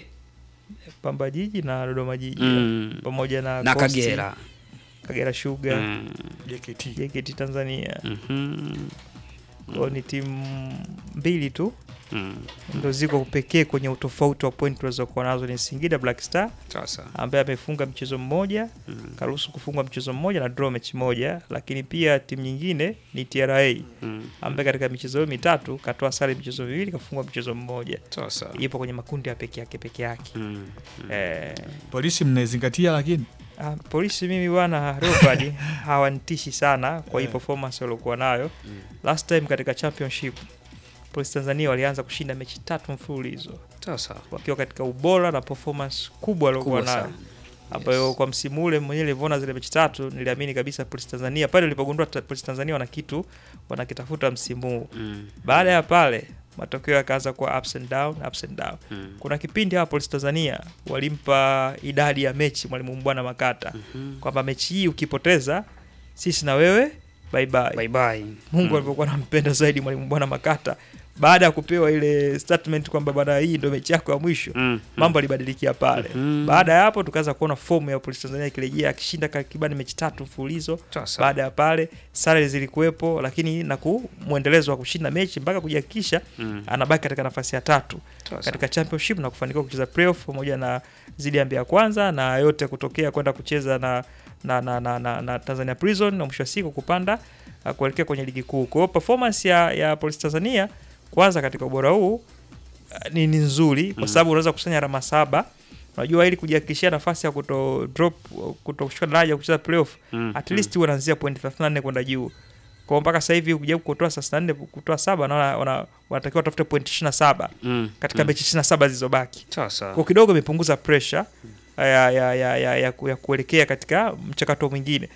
Pamba Jiji na Dodoma Jiji Mm. pamoja na na Coast, Kagera Kagera Sugar, Mm. JKT. JKT Tanzania. Mhm. Kwao ni timu mbili tu Mm. ndo ziko pekee kwenye utofauti wa point tulizokuwa nazo ni Singida Black Star Sasa. ambaye amefunga mchezo mmoja Mm. karuhusu kufungwa mchezo mmoja na draw mechi moja, lakini pia timu nyingine ni TRA Mm. ambaye katika michezo hiyo mitatu katoa sare michezo miwili kafungwa mchezo mmoja. Sasa. Ipo kwenye makundi ya peke yake peke yake. Mm. Eh, Polisi mnaizingatia lakini ah, polisi mimi bwana Leopard hawanitishi sana kwa hii performance waliokuwa nayo. Last time katika championship Polisi Tanzania walianza kushinda mechi tatu mfululizo Sasa. wakiwa katika ubora na performance kubwa waliokuwa Kubwa nayo sana. ambayo kwa msimu ule mwenyewe nilivyoona zile mechi tatu niliamini kabisa Polisi Tanzania pale nilipogundua ta- Polisi Tanzania wana kitu wanakitafuta msimu huu. Mm. Baada ya pale matokeo yakaanza kuwa ups and down, ups and down. Mm. Kuna kipindi hapa Polisi Tanzania walimpa idadi ya mechi mwalimu Mbwana Makata Mhm. kwamba mechi hii ukipoteza sisi na wewe bye bye. Bye bye. Mungu Mm. alivyokuwa anampenda zaidi mwalimu Bwana Makata baada ya kupewa ile statement kwamba bwana, hii ndio mechi yako ya mwisho Mm. mambo alibadilikia pale. Mhm. Baada ya hapo tukaanza kuona fomu ya Polisi Tanzania ikirejea akishinda takriban mechi tatu mfululizo. Sasa. Baada ya pale sare zilikuwepo, lakini na ku mwendelezo wa kushinda mechi mpaka kujihakikisha Mm. anabaki katika nafasi ya tatu Sasa. katika championship na kufanikiwa kucheza playoff pamoja na zidi ya Mbeya Kwanza na yote kutokea kwenda kucheza na na, na, na, na, na Tanzania Prison na mwisho wa siku kupanda uh, kuelekea kwenye ligi kuu. Kwa hiyo performance ya, ya Polisi Tanzania kwanza katika ubora huu uh, ni, ni nzuri kwa Mm. sababu unaweza kukusanya alama saba. Unajua ili kujihakikishia nafasi ya kuto drop kuto kushuka daraja kucheza playoff Mm, at mm. least wanaanzia point 34 kwenda juu. Kwa hiyo mpaka sasa hivi ukijaribu kutoa 34 kutoa saba naona wana, wanatakiwa watafute point 27 Mm, katika mm. mechi 27 zilizobaki. Sasa. Kwa kidogo imepunguza pressure ya, ya, ya, ya, ya, ku- ya kuelekea katika mchakato mwingine.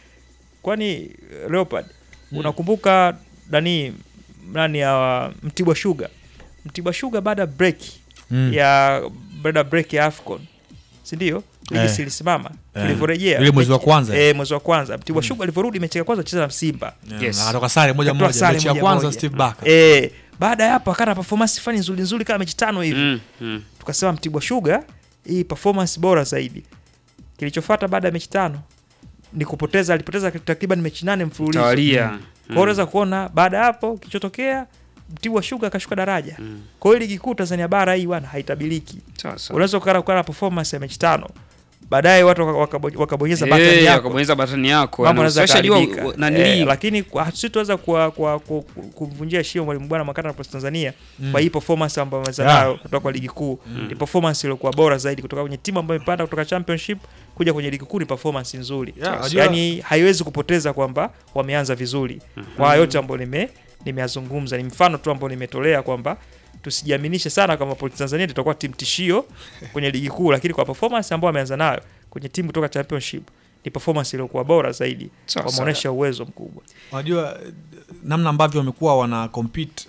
Kwani Leopard unakumbuka nani nani ya Mtibwa Sugar? Mtibwa Sugar baada ya break Mm. ya baada ya break ya Afcon. Si ndio? Ligi Eh. si ilisimama. Eh. Tulivyorejea. Ile mwezi wa mechi- kwanza. Eh, mwezi wa kwanza. Mtibwa Sugar alivyorudi mechi ya kwanza kucheza na Simba. Yeah, na akatoka sare moja Akatoa moja. sare Mechi ya moja kwanza moja. Steve Barker. Eh, baada ya hapo akana performance fani nzuri nzuri kama mechi tano hivi Mm, mm. tukasema Mtibwa Sugar hii performance bora zaidi. Kilichofuata baada ya mechi tano ni kupoteza, alipoteza takriban mechi nane mfululizo. Tawalia. Kwa hiyo unaweza kuona baada ya hapo kilichotokea Mtibwa Sugar akashuka daraja. Mm. Kwa hiyo ligi kuu Tanzania bara hii bwana haitabiliki. Sasa. Unaweza kukaa kukaa na performance ya mechi tano. Baadaye watu waka- wakabo- wakabonyeza Eh, button yako. wakabonyeza button yako. Mambo Na yanaweza usishajua, kuharibika. u- nanili. Eh, lakini kwa- sitoweza kuwa- kuwa- ku- ku- kumvunjia heshima mwalimu bwana Makata na Polisi Tanzania Mm. kwa hii performance ambayo ameweza Yeah. nayo kutoka kwa ligi kuu. Ni performance iliyokuwa bora zaidi kutoka kwenye timu ambayo imepanda kutoka championship kuja kwenye ligi kuu ni performance nzuri. Yeah, ajua- Yaani haiwezi kupoteza kwamba wameanza vizuri. Kwa haya yote ambayo nime nimeyazungumza ni mfano tu ambao nimetolea kwamba tusijiaminishe sana kama Polisi Tanzania tutakuwa timu tishio kwenye ligi kuu, lakini kwa performance ambayo ameanza nayo kwenye timu kutoka championship ni performance iliyokuwa bora zaidi, Sawa, wameonyesha uwezo mkubwa. Unajua eh, namna ambavyo wamekuwa wana compete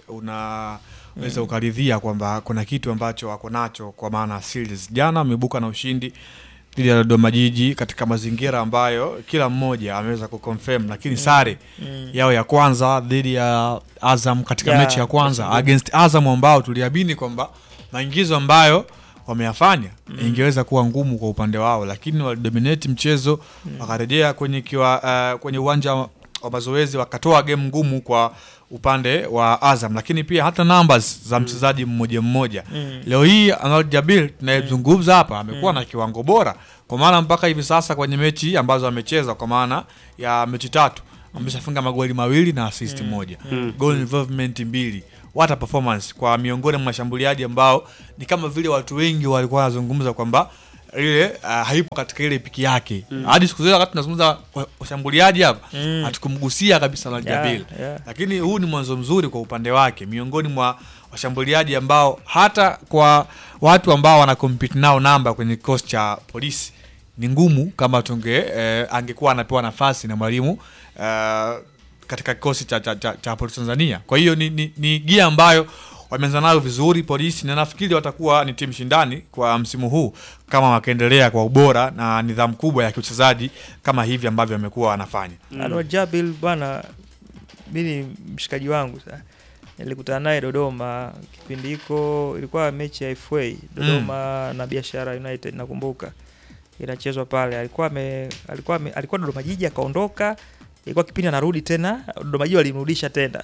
unaweza ukaridhia kwamba kuna kitu ambacho wako nacho kwa maana series. Jana wameibuka na ushindi dhidi ya Dodoma Jiji katika mazingira ambayo kila mmoja ameweza kuconfirm, lakini sare Mm. yao ya kwanza dhidi ya Azam katika Ya, mechi ya kwanza Azam. against Azam ambao tuliamini kwamba maingizo ambayo wameyafanya ingeweza kuwa ngumu kwa upande wao, lakini walidominate mchezo wakarejea kwenye kiwa, uh, kwenye uwanja wa wa mazoezi wakatoa game ngumu kwa upande wa Azam, lakini pia hata numbers za mchezaji mmoja mmoja Mm. leo hii Anwar Jabil tunayezungumza hapa amekuwa na kiwango bora, kwa maana mpaka hivi sasa kwenye mechi ambazo amecheza, kwa maana ya mechi tatu ameshafunga magoli mawili na assist moja Mm. goal involvement mbili. What a performance kwa miongoni mwa mashambuliaji ambao ni kama vile watu wengi walikuwa wanazungumza kwamba ile uh, haipo katika ile piki yake Mm. hadi siku zote wakati tunazungumza wa- washambuliaji hapa Mm. hatukumgusia kabisa na Yeah, Jabil yeah. lakini huu ni mwanzo mzuri kwa upande wake miongoni mwa washambuliaji ambao hata kwa watu ambao wana compete nao namba kwenye kikosi cha polisi ni ngumu kama tunge eh, angekuwa anapewa nafasi na mwalimu eh, katika kikosi cha, cha, cha, cha polisi Tanzania. Kwa hiyo ni, ni, ni gia ambayo wameanza nayo vizuri polisi, na nafikiri watakuwa ni timu shindani kwa msimu huu kama wakaendelea kwa ubora na nidhamu kubwa ya kiuchezaji kama hivi ambavyo wamekuwa wanafanya. Anwar Jabil bwana, mi ni mshikaji wangu sana. Nilikutana naye Dodoma kipindi hiko, ilikuwa mechi ya FA Dodoma na Biashara United, nakumbuka inachezwa pale. Alikuwa ame, alikuwa ame, alikuwa Dodoma Jiji akaondoka, ilikuwa kipindi anarudi tena Dodoma Jiji walimrudisha tena.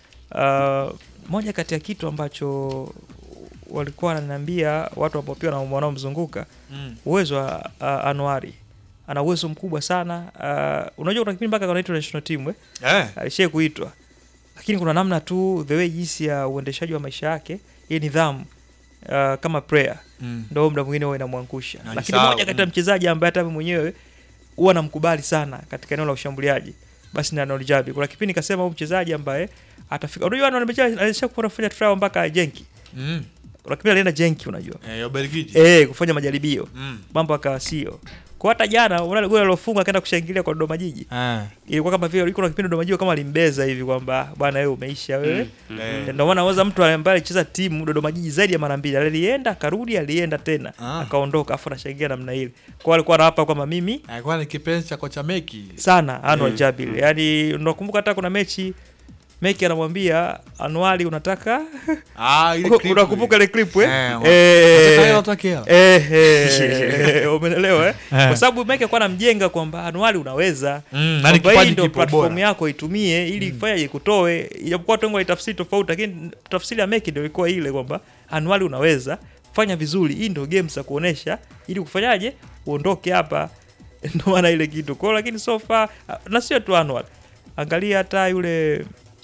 Uh, moja kati ya kitu ambacho walikuwa wananiambia watu ambao pia wana- wanaomzunguka Mm. uwezo wa uh, Anuari ana uwezo mkubwa sana uh, unajua kuna kipindi mpaka anaitwa national team eh? Eh. alishai kuitwa lakini kuna namna tu the way jinsi ya uendeshaji wa maisha yake ye nidhamu uh, kama prayer Mm. ndo muda mwingine huwa inamwangusha Na lakini nisahau, moja kati ya mm. mchezaji ambaye hata mimi mwenyewe huwa namkubali sana katika eneo la ushambuliaji basi ni Arnold Jabi kuna kipindi kasema huyu mchezaji ambaye atafika unajua Arnold Jabi alisha kufanya trial mpaka Genki Mm. kuna kipindi alienda Genki unajua Eh, ya Ubelgiji. eh kufanya majaribio Mm. mambo akawa sio kwa hata jana unaona goli alilofunga akaenda kushangilia kwa Dodoma Jiji Eh. ilikuwa kama vile ilikuwa na kipindi Dodoma Jiji kama alimbeza hivi kwamba bwana wewe umeisha wewe Mm. Eh, Eh. ndio maana waza mtu ambaye alicheza timu Dodoma Jiji zaidi ya mara mbili alienda akarudi alienda tena Ah. akaondoka afu anashangilia namna ile kwa alikuwa anapa kwamba mimi Alikuwa ni kipenzi cha kocha Meki. sana Anwar Eh. Jabil yani unakumbuka hata kuna mechi Meki anamwambia Anuari unataka Ah, ile clip unakumbuka ile clip eh? Eh, wa- Eh, Unataka hela, unataka hela. eh, eh, umeelewa eh? Eh. Kwa sababu Meki alikuwa anamjenga kwamba Anuari unaweza Mm, na ni kwamba hii kipaji ndio kipo platform bora. yako itumie ili ifanye ikutoe, ijapokuwa watu wengi walitafsiri tofauti, lakini tafsiri ya Meki ndio ilikuwa ile kwamba Anuari unaweza fanya vizuri, hii ndio game za kuonesha ili kufanyaje uondoke hapa, ndio maana ile kitu kwao. Lakini so far na sio tu Anwar, angalia hata yule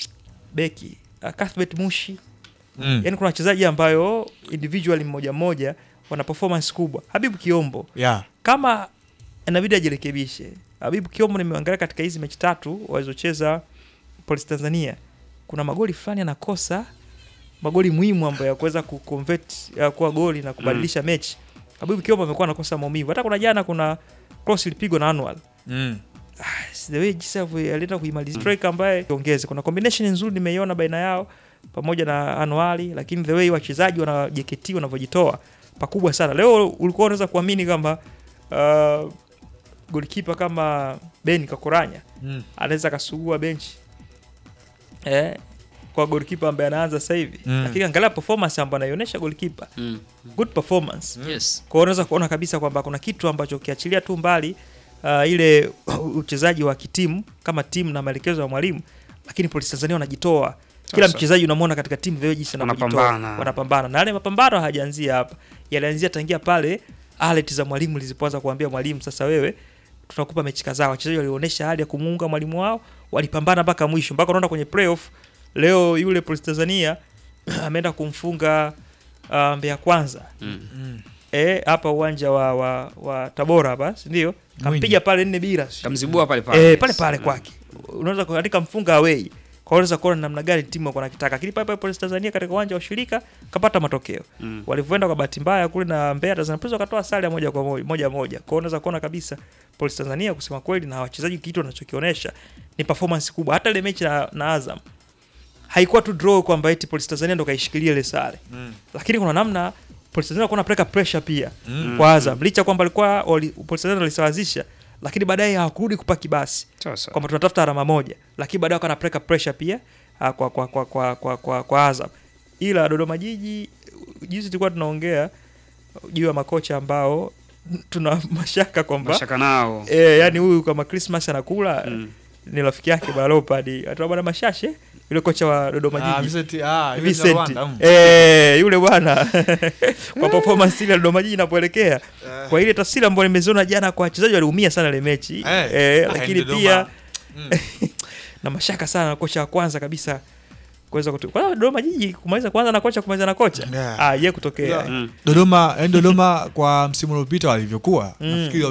beki uh, Cuthbert Mushi Mm. yani kuna wachezaji ambayo individually mmoja mmoja wana performance kubwa. Habibu Kiombo Yeah. kama inabidi ajirekebishe. Habibu Kiombo nimeangalia katika hizi mechi tatu walizocheza Police Tanzania, kuna magoli fulani anakosa, magoli muhimu ambayo ya kuweza kuconvert ya kuwa goli na kubadilisha mechi. Habibu Kiombo amekuwa anakosa maumivu. Hata kuna jana kuna cross ilipigwa na Anwar Mm. the way jinsi alivyo- alienda kuimaliza striker ambaye ongeze kuna combination nzuri nimeiona baina yao pamoja na Anuari, lakini the way wachezaji wana JKT wanavyojitoa pakubwa sana. Leo ulikuwa unaweza kuamini kwamba uh, golikipa kama Ben Kakoranya Mm. anaweza akasugua benchi eh, kwa golikipa ambaye anaanza sasa hivi Mm. lakini angalia performance ambayo anaionyesha golikipa Mm. good performance Yes. kwa hiyo unaweza kuona kabisa kwamba kuna kitu ambacho ukiachilia tu mbali uh, ile uchezaji wa kitimu kama timu na maelekezo ya mwalimu, lakini Polisi Tanzania wanajitoa. Kila Sasa. mchezaji unamwona katika timu vile jinsi anavyojitoa. Wanapambana. wanapambana, na yale mapambano hayajaanzia hapa, yalianzia tangia pale alert za mwalimu zilipoanza kuambia mwalimu, sasa wewe tutakupa mechi kadhaa. Wachezaji walionyesha hali ya kumuunga mwalimu wao, walipambana mpaka mwisho, mpaka unaona kwenye playoff leo yule Polisi Tanzania ameenda kumfunga uh, Mbeya Kwanza Mm. eh, hapa uwanja wa, wa, wa Tabora hapa si ndio? Kampiga pale nne bila. si- Kamzibua pale pale. Eh, pale pale kwake. Unaweza kuandika mfunga away. Kwa unaweza kuona namna gani timu wako nakitaka. Lakini pale pale Police Tanzania katika uwanja wa shirika kapata matokeo. Mm. Walivyoenda kwa bahati mbaya kule na Mbeya Tanzania Prisons wakatoa sare ya moja kwa moja moja moja. Kwa hiyo unaweza kuona kabisa Police Tanzania kusema kweli na wachezaji kitu wanachokionyesha ni performance kubwa. Hata ile mechi na, na Azam haikuwa tu draw kwamba eti Police Tanzania ndo kaishikilia ile sare. Mm. Lakini kuna namna Police Tanzania walikuwa wanapeleka pressure pia Mm. kwa Azam licha kwamba alikuwa wali- Police Tanzania walisawazisha, lakini baadaye hawakurudi kupaki basi Sasa. kwamba tunatafuta alama moja, lakini baadaye wakawa wanapeleka pressure pia ah, kwa kwa kwa kwa kwa, kwa, kwa Azam. Ila Dodoma Jiji jinsi tulikuwa tunaongea juu ya makocha ambao tuna mashaka kwamba Mashaka nao. eh, yani huyu kama Christmas anakula ni rafiki yake bwana Leopard atoa bwana Mashashe yule kocha wa Dodoma Ah, Jiji Vincent, ah, yule Vincent. Rwanda, mm. eh, yule bwana kwa performance ile ya Dodoma Jiji inapoelekea kwa ile taswira ambayo nimeziona jana kwa wachezaji waliumia sana ile mechi Eh, eh, ah, lakini Dodoma. pia Mm. na mashaka sana na kocha wa kwanza kabisa kuweza kutu... kwa hiyo Dodoma Jiji kumaliza kwanza na kocha kumaliza na kocha Yeah. ah, ye kutokea Dodoma, yani Dodoma kwa msimu uliopita walivyokuwa Mm. nafikiri